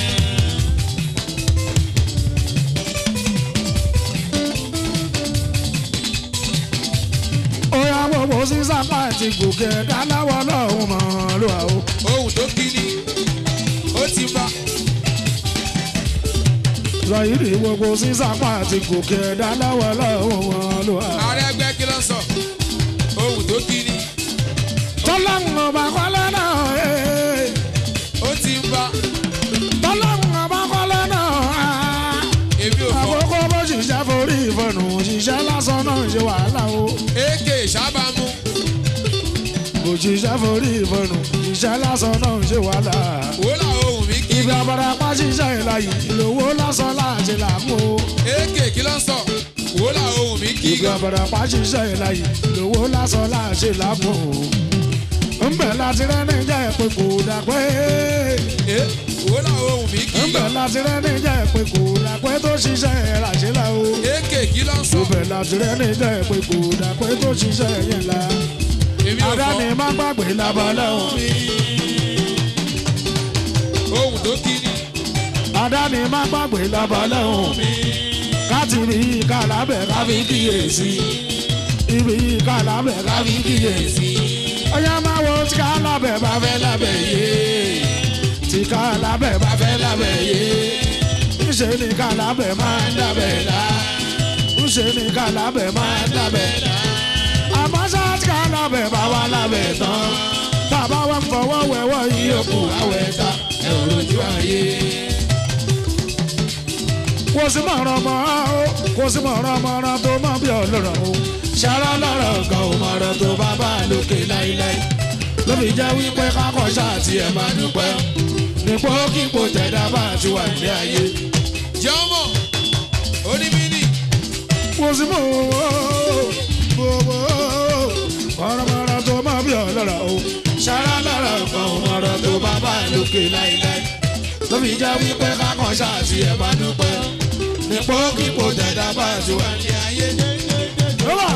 Oya gbogbo sísá pàtì gòkè dáláwọ̀ lọ́hùn mọ́ ló wà ó. ohun tó kí ni ó ti bá Zọ̀yìnì gbogbo sísá pàtì gòkè dáláwọ̀ lọ́hùn mọ́ ló wà ó. ààrẹ ẹgbẹ́ kí ló ń sọ ohun tó kí ni Tọ́lọ́hùn ọba kọ́lẹ́ náà. eh. ó ti ń bá Tọ́lọ́hùn ọba kọ́lẹ́ náà. èmi ò fọ àkókò bó ṣiṣẹ́ forí ìfọ̀nù ṣiṣẹ́ lásán náà ṣe wàhálà o. èké sábàmú kò ṣiṣẹ́ forí ìfọ̀nù ṣiṣẹ́ lásán náà ṣe wàhálà. wòlá ohun mi kí ibi abarapá ṣiṣẹ́ ìlàyé ìlówó lásán láti làmú o. èké kí ló ń sọ wòlá ohun mi kí ibi gan abarapá ṣiṣẹ́ ìlàyé ìlówó lásán láti làmú o. ńbẹ̀ láti rẹ́ni jẹ́ pé kò dà pé. ẹ wòlá ohun mi kí ńbẹ̀ gan láti rẹ́ni jẹ́ pé kò dà pé tó ṣiṣẹ́ ìràṣẹ́lá o. èké kí ló ń sọ ńbẹ̀ láti rẹ́ni jẹ́ pé kò dà pé tó ṣiṣẹ́ yẹn la. èmi ò Àdáni fọ má gbàgbé labalẹ̀ o. ohun tó kí ni Àdáni má gbàgbé labalẹ̀ o. Káti ibi yìí ká lábẹ́ ká fi kíyèsí. Ibi yìí ká lábẹ́ ká fi kíyèsí. Ọyá máa wo tí ká lábẹ́ bá fẹ́ lábẹ́ yé. Tí ká lábẹ́ bá fẹ́ lábẹ́ yé. Ńṣe ni ká lábẹ́ máa ń dábẹ́ dá. Ńṣe ni ká lábẹ́ máa ń dábẹ́ dá. Àmọ́ ṣá tí ká lábẹ́ bá wà lábẹ́ tán. Bàbá wa ń fọwọ́ wẹ̀wọ́ yìí ìyókù àwẹ̀ ta ẹ̀ ò rojú ayé. kò sí mọ̀ràn mọ́ o kò sí mọ̀ràn mọ́ràn tó mọ̀ bí ọlọ́rọ̀ o ṣara lọ́rọ̀ gan o mọ̀ràn tó bá bá lókè láíláí ló fi jẹ́ wípé kákọ̀ ṣáàtì ẹ̀ máa dúpẹ́ nípò kíkò tẹ̀dá bá ti wà ní ayé jọmọ onímìnì kò sí mọ̀ o mọ̀ràn mọ́ràn tó mọ̀ bí ọlọ́rọ̀ o ṣara lọ́rọ̀ gan o mọ̀ràn tó bá bá lókè láíláí ló fi jẹ́ wípé kákọ̀ ṣáàtì ẹ̀ máa dúpẹ́ nípò kíkò tẹ̀dá bá ti wà ní ayé. Rọ́bà.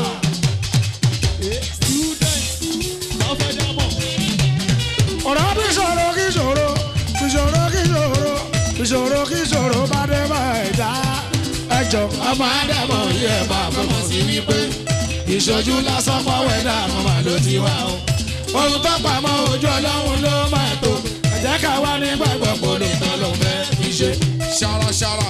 ọ̀rọ̀ bí ṣòro kí ṣòro bí ṣòro kí ṣòro bí ṣòro kí ṣòro bá dé bá ẹ̀dá ẹjọ́ ọmọ ádámọ̀ yìí ẹ̀ bá fọmọ sí wípé ìṣojú lásán pọ̀wẹ́ dà mọ́ màá ló ti wá o ohun tó pamọ́ ojú ọlọ́run ló máa tó ẹ̀jẹ̀ ká wá nígbàgbọ́ kó lè tán ló fẹ́ fi ṣe. ṣaraṣara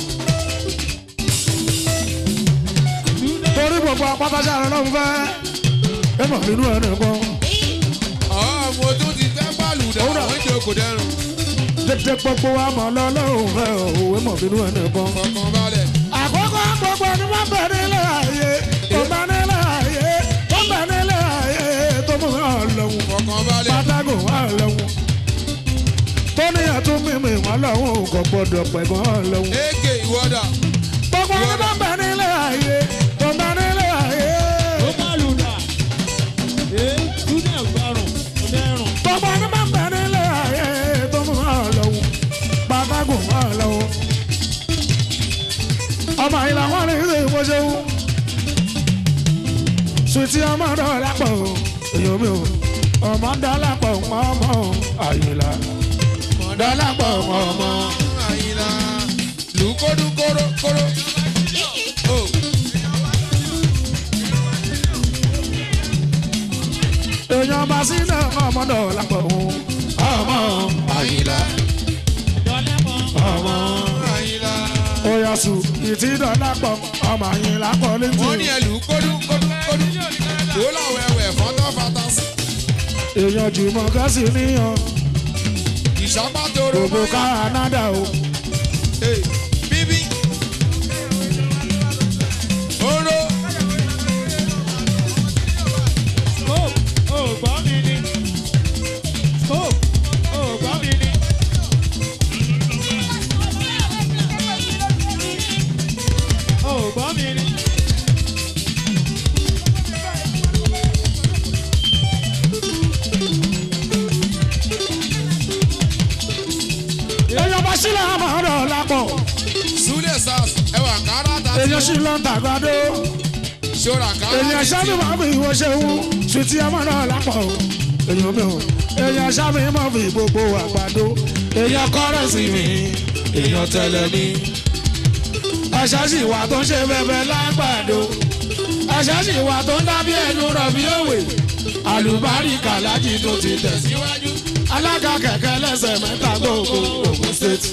torí gbogbo apátáṣá rẹ lọ́hùn fẹ́ ẹ mọ̀ nínú ẹ̀ nìkan ọmọ tó ti fẹ́ pàlùdà wọ́n jẹ́ kò dẹrùn dédé gbogbo wa mọ̀ lọ́lọ́hùn fẹ́ òwe mọ̀ nínú ẹ̀ nìkan. fọkàn balẹ̀ àkókò gbogbo ni wọ́n bẹ̀ nílé ayé tó bá nílé ayé tó bẹ̀ nílé ayé tó mú hàn lọ́wọ́ fọkàn balẹ̀ pátákó hàn lọ́wọ́ tó níyàn tó mímì wọ́n lọ́wọ́ kò gbọ́dọ̀ pẹ̀gàn hàn lọ́wọ́ èké ìwọ́dà gbogbo ni wọ́n bẹ̀ nílé ayé tó bẹ̀ nílé ayé gbogbo ni wọ́n bẹ̀ nílé ayé tó mú hàn lọ́wọ́ pátákó hàn lọ́wọ́ ọmọ ìlà wọn ní ilé ìwọ́sẹ̀wò sùtì ọmọ dọ́là pọ̀ èèyàn mi ò ọmọ dọ́là pọ̀ ọmọ àyìnlá dọ́là pọ̀ ọmọ àyìnlá lùkọ́dún kóró kóró. o èèyàn bá sí náà ọmọ dọ́là pọ̀ ọmọ àyìnlá ọmọ àyìnlá oyasu ìtì dọ́là pọ̀ ọmọ àyìnlá pọ̀ wọ́n ní létí ẹ lùkọ́dún kọ́dún kọ́dún wò láwọn ẹwẹ̀ fọ́tọ́ fatasi èèyàn jùmọ̀ kẹ́sì níyàn ìṣàpá tóró gbogbo Canada o Hey, bíbí oró èèyàn bá sílẹ̀ ọmọ dọ́là pọ̀ súlẹ̀ sars ẹwà kára tàbí èèyàn sì lọ ń tàgbàdo. ṣọ́ra kára èèyàn sábì máa fi ìwọ ṣeun sùtì ọmọ náà lápò èèyàn mi ò èèyàn sábì máa fi gbogbo àgbàdo èèyàn kọ́rẹ́sì mi èèyàn tẹ̀lé mi. ẹ̀ṣá sì wà tó ń ṣe bẹ́bẹ́ lágbàdo ẹ̀ṣá sì wà tó ń dábí ẹnu rọ̀bì òwe àlùbáríkà lájì tó ti tẹ̀ síwájú alága kẹ̀kẹ́ lẹ́sẹ̀ mẹ́ta gbogbo Ògùn state.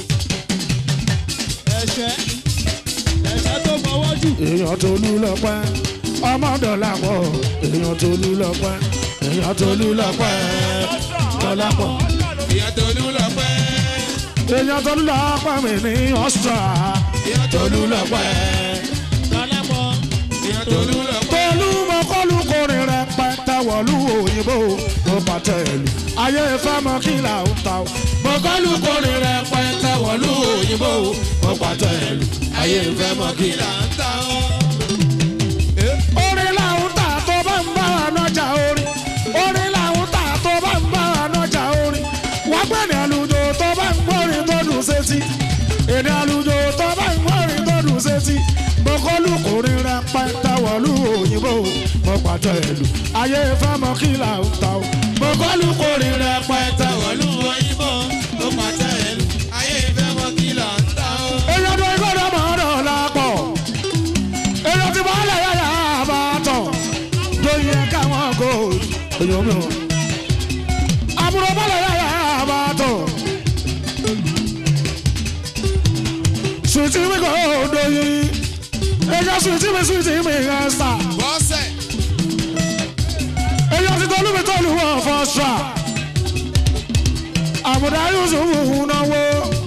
èèyàn tó lù lọ́pẹ́ ọmọ dọ̀là pọ̀ èèyàn tó lù lọ́pẹ́ èèyàn tó lù lọ́pẹ́ dọ̀là pọ̀ ìyá tolú lọ pẹ́ èèyàn tó lù lọ́pẹ́ mi ní ọ̀sùtà ìyá tó tolú lù lọ pẹ́ lọ́pẹ́. ìyá tolú lọ pẹ́ tolú mọ kọlu kọrin rẹ pẹtẹ wọlú òyìnbó mo pàtẹ ìlú ayé ìfẹ́ mọ kí là ń ta o. mo kọlu kọrin rẹ pẹtẹ wọlú òyìnbó mo pàtẹ ìlú ayé ìfẹ́ mọ kí là ń ta o. orin làwọn tà tó bá ń bá wa nọjà orin orin làwọn tà tó bá ń bá wa nọjà orin wọ́n gbé ní àlùjọ tó bá ń gbórin tó dùn sétí èdè àlùjọ tó bá ń gbórin tó dùn sétí bọ́kọ́lù kùnrin rẹ pẹ́ńtà wọ̀lú òyìnbó mo pàtó ìlú ayé fẹ́ mọ kí là ń ta o bọ́kọ́lù kùnrin rẹ pẹ́ńtà wọ̀lú òyìnbó mo pàtó ìlú ayé ìfẹ́ mọ kí là ń ta ó. èèyàn tó gbọ́dọ̀ mọ̀ ọ́ dọ̀ lápọ̀ èèyàn tí wọ́n lè yára bá tọ̀ lóye káwọn kò èèyàn mi ò àbúrò bọ́lẹ̀ yára bá tọ̀ sùtì mi kò dóyin èèyàn sùtì mi sùtì mi ẹ̀ sà bọ́sẹ̀ èèyàn ti tọ́lú mi tọ́lú wọn fọ́ sà àbùdá yusufu náwó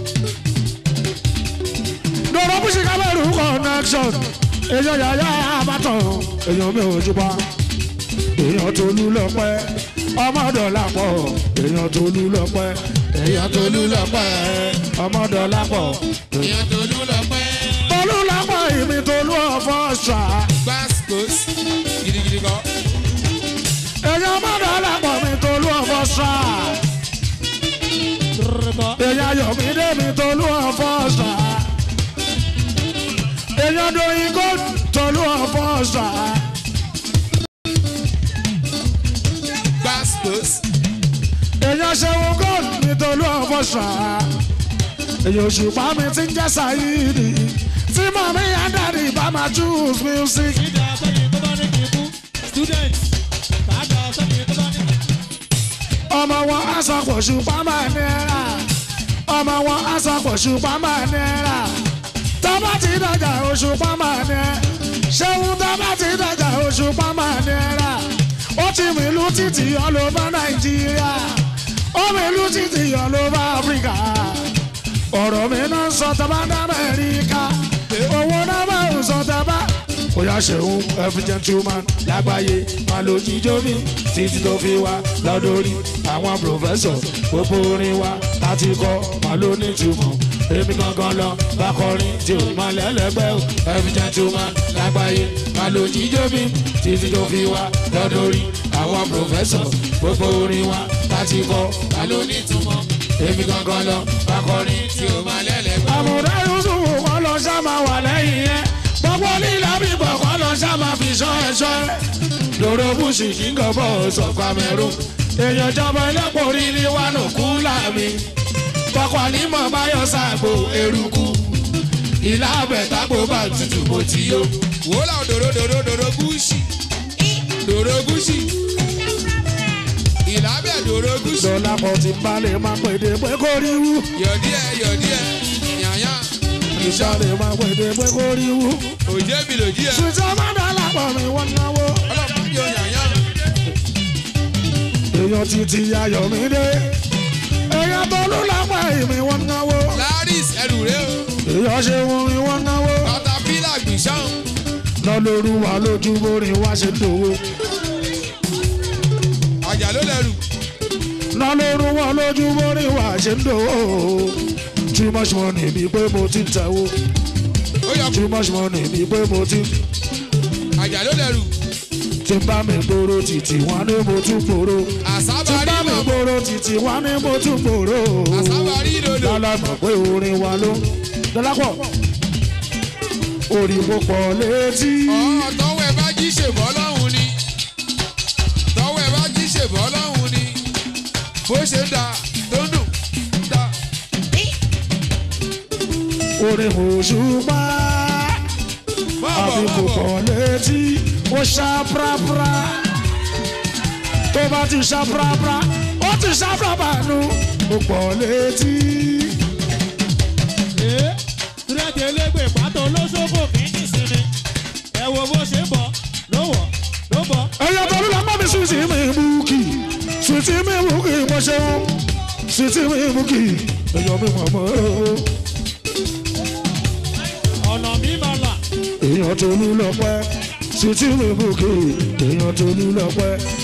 dọ̀rọ̀ bùsì kábẹ́rù connection èèyàn yàyà àbátàn èèyàn mi ò jùbọ́ èèyàn tó lù lọ́pẹ́ ọmọdọ̀lápọ̀ èèyàn tó lù lọ́pẹ́ èèyàn tó lù lọ́pẹ́ ọmọdọ̀lápọ̀ èèyàn tó lù lọ pẹ́. tolú lápọ̀ ìmí tolú ọ̀fọ̀ ṣá gbàsíkòs gidigidi kọ́. èèyàn ọmọdọ̀lápọ̀ mi tolú ọ̀fọ̀ ṣá èèyàn yọ̀mídé mi tolú ọ̀fọ̀ ṣá èèyàn dòyìn kó tolú ọ̀fọ̀ ṣá gbàsíkòs èèyàn ṣẹ́wọ́n gold mi tolú ọ̀fọ̀ ṣá èèyàn òṣùpá mi ti ń jẹ́ sáyidi tí mọ̀mí yá dàdí bá máa choose music. Ìjà sẹ́yìn tó bá ní kí n kú. Student. Kàájà sẹ́yìn tó bá ní kí n kú. ọmọ wọn aṣọ pọ̀ṣùpá máa nẹ́ra ọmọ wọn aṣọ pọ̀ṣùpá máa nẹ́ra tọ́ba ti dàgbà òṣùpá máa nẹ́ ṣéun tọ́ba ti dàgbà òṣùpá máa nẹ́ra ó ti mìlú títì all over nàìjíríà ó mìlú títì all over áfíríkà ọ̀rọ̀ mi náà ń sọ tọ́ba ní amẹ́ríkà owó náà máa ń sọ tọ́ba bóyá ṣeun every gentleman lágbàáyé máa lo jíjó mi títí tó fi wá lọ́dọ̀rí àwọn professor gbogbo orin wa láti kọ́ máa ló ní ìtumọ̀ èmi gangan lọ bá kọrin tí ò máa lẹ́lẹ́gbẹ́ o every gentleman lágbàáyé máa lo jíjó mi títí tó fi wá lọ́dọ̀rí àwọn professor gbogbo orin wa láti kọ́ máa ló ní ìtumọ̀ èmi gangan lọ bá kọrin tí ò máa lẹ́lẹ́gbẹ́ o. àmọ̀dá yusufu kọ́ lọ ṣá máa wà lẹ́yìn yẹn gbogbo lílà bíbọ̀ kọ́ lọ ṣá máa fi ṣọ́ ẹ̀ṣọ́ ẹ̀. lóró bùsì kíngọ̀ bọ̀ sọ Cameroon èèyàn jọba ẹlẹ́pọ̀ rí ní wánà kú láàmì kọ́kọ́ ànímọ̀ báyọ̀ sáàgbò eruku ìlà àbẹ̀tàgbò bá tutù bó ti yó. wòlá dòdò dòdò dòdò gúúsì dòdò gúúsì ìlàbẹ̀ dòdò gúúsì. dọ́là pọ̀ ti balẹ̀ máa pèdè pé kó rí wú yọ̀díẹ̀ yọ̀díẹ̀ yàyà ìṣàlẹ̀ máa pèdè pé kó rí wú. òjé mi lòdì ẹ̀ sùtọ́ má dọ́là pọ̀ mi wọ́n náwó. ọlọ́pàá yọ yàyà èèyàn títí ayọ̀mídé èèyàn tó lù lápá ìmí wọ́n náwó. laris ẹrù rẹ o èèyàn ṣe orin wọ́n náwó. katapila gbìṣàn lọ lóru wa lójú borin wá ṣe dòwó. àjà ló lẹrù lọ lóru wa lójú borin wá ṣe dòwó. too much money bíi pé mo ti ń tẹ̀wó. ó yọ too much money bíi pé mo ti àjà ló lẹrù ti bá mi gbòòrò títí wọn ní mo tún gbòòrò. ti àsábàárì bá mi mọ̀ gbòòrò títí wọn ní mo tún gbòòrò. àsábàárì lòlò lálàmọ̀ pé orin wa ló dọ́lápọ̀ orí mo pọ̀ létí. ọ̀ tọ́wọ́ ẹ bá jí ṣèbọ́ lọ́hùn ni tọ́wọ́ ẹ bá jí ṣèbọ́ lọ́hùn ni bó ṣe ń da tó ń dùn da orin òṣùpá bọ́ọ̀bọ̀ àbí kò bọ́ọ̀bọ̀ pọ̀ létí ó ṣá prapra tó bá ti ṣá prapra ó ti ṣá prapra nu ó pọ̀ létí. Ee. Student elégbè pátó olóṣogbo kì í ní sinmi. Ẹ wo bó ṣe ń bọ̀ ló wọ̀ ló bọ̀. ẹyọ tó ló mọ́ mi sùtì mi búkì sùtì mi búkì mo ṣeun sùtì mi búkì ẹyọ mi mọ̀ mọ́ Ọ̀nà mi máa là. èèyàn tó ní lọ́pẹ́ sùtì mi búkì èèyàn tó ní lọ́pẹ́